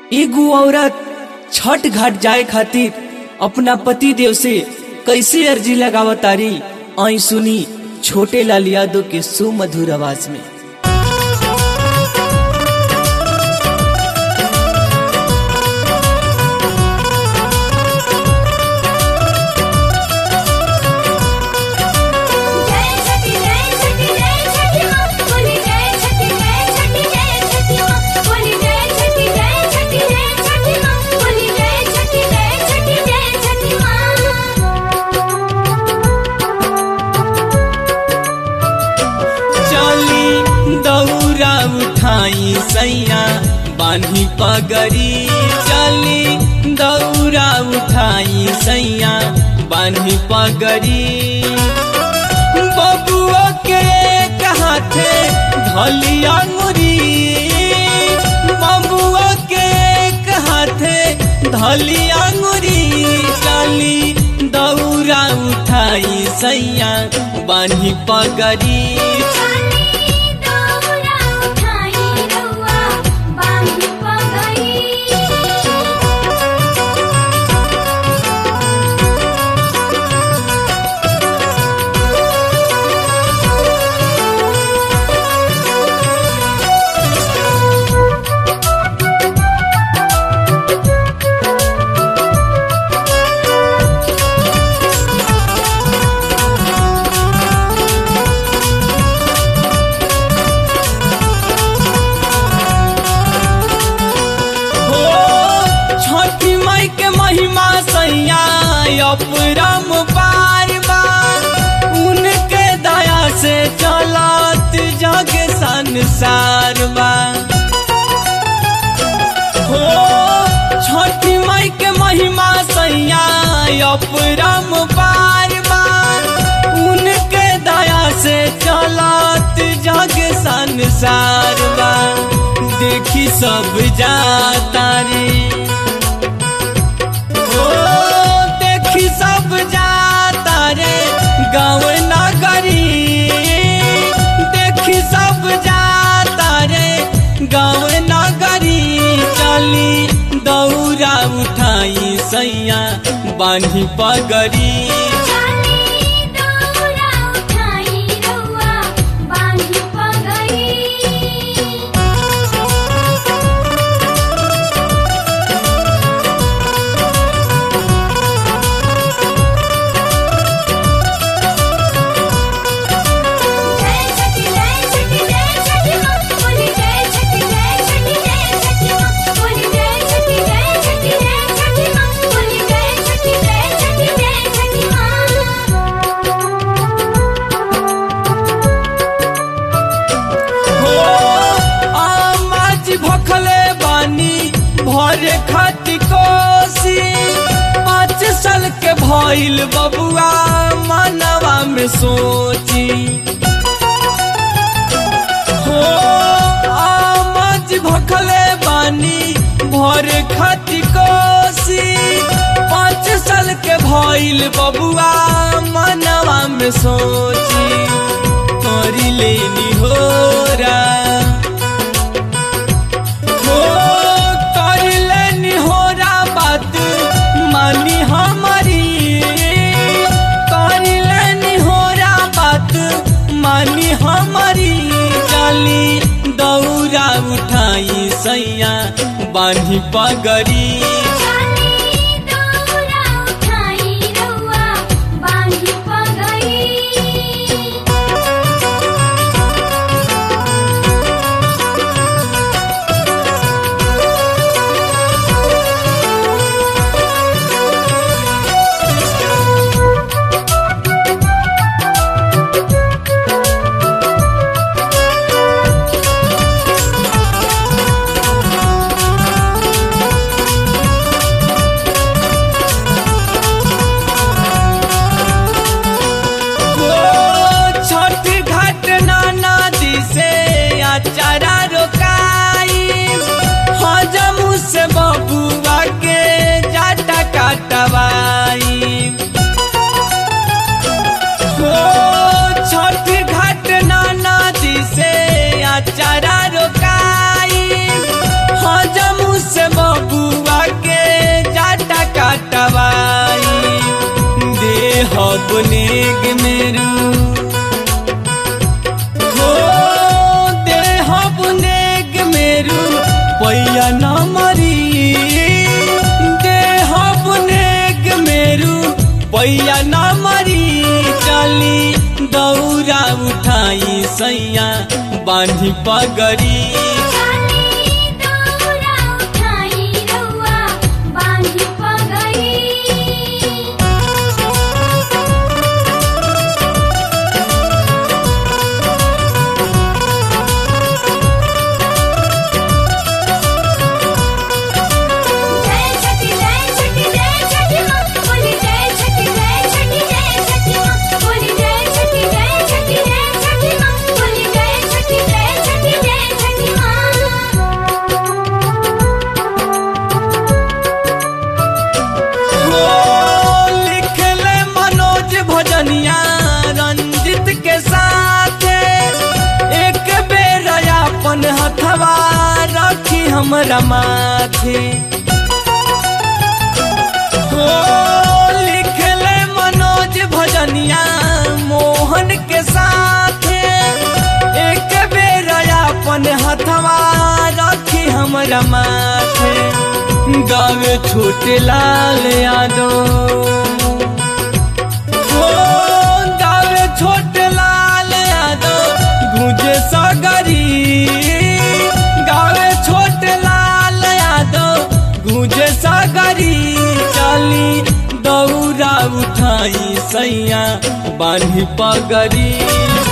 एगो औरत छठ घाट जाए खातिर अपना पति देव से कैसे अर्जी लगावतारी आई सुनी छोटे लाल यादव के सुमधुर आवाज में जय छठी जय छठी जय छठी माँ बोली जय छठी जय छठी जय छठी माँ बोली जय छठी जय छठी जय छठी माँ बोली जय छठी जय छठी जय छठी चली दौरा उठाई सैया बान्ही पगड़ी चली दौरा उठाई सैया बान्ही पगड़ी बबुआ के हाथे धलिया मुरी बबुआ के हाथे धलिया मुरी चली दौरा उठाई सैया बान्ही पगड़ी माँ दौरा उठाई रउआ बांधी पगड़ी हो छठी माई के महिमा सैया अपरम बार बार उनके दया से चलत जग संसार बा हो छठी माई के महिमा सैया अपरम बार बार उनके दया से चलत जग संसार बा देखी सब जाता रे ओ देखी सब जाता रे गाँव नगरी देखी सब जाता रे गाँव नगरी चली दौरा उठाई सैया बान्ही पगड़ी चाली दौरा उठाई रउआ बांधी पगड़ी जय छठी जय छठी जय छठी माँ बोली जय छठी जय छठी जय छठी माँ बोली जय छठी जय छठी जय छठी माँ बोली जय छठी जय छठी जय छठी हो आमाज भखले बानी भरे खाती कोसी पाँच साल के भइल बबुआ मनवा में सोची हो आमाज भखले बानी भरे खाती कोसी पाँच साल के भइल बबुआ मनवा में सोची करी लेनी हो हो कर लेनी हो बात मानी हमारी कर लेनी हो बात मानी हमारी चली दौरा उठाई सैया बान्ही पगड़ी चाली दौरा उठाई रउआ बांधी पगड़ी हो नेग मेरू हो देह नेग मेरू पैया न मरी देह नेग मेरू पैया न मरी चली दौरा उठाई सैया बांधी पगड़ी चाली दौरा उठाई रउआ बांधी पगड़ी जय छठी जय छठी जय छठी माँ बोली जय छठी जय छठी जय छठी माँ बोली जय छठी जय छठी जय छठी माँ बोली जय छठी जय छठी जय छठी हो लिखले मनोज भजनिया रंजित के साथ एक बेर अपन हथवा रखी हमरा माथे हो लिखले मनोज भजनिया मोहन के साथ एक बेर अपन हथवा रखी हमरा माथे गावे छोटे लाल यादव हो गावे छोटे लाल यादव गुजे सगरी गावे छोटे लाल यादव गुजे सगरी चली दौरा उठाई सैया बांधी पगड़ी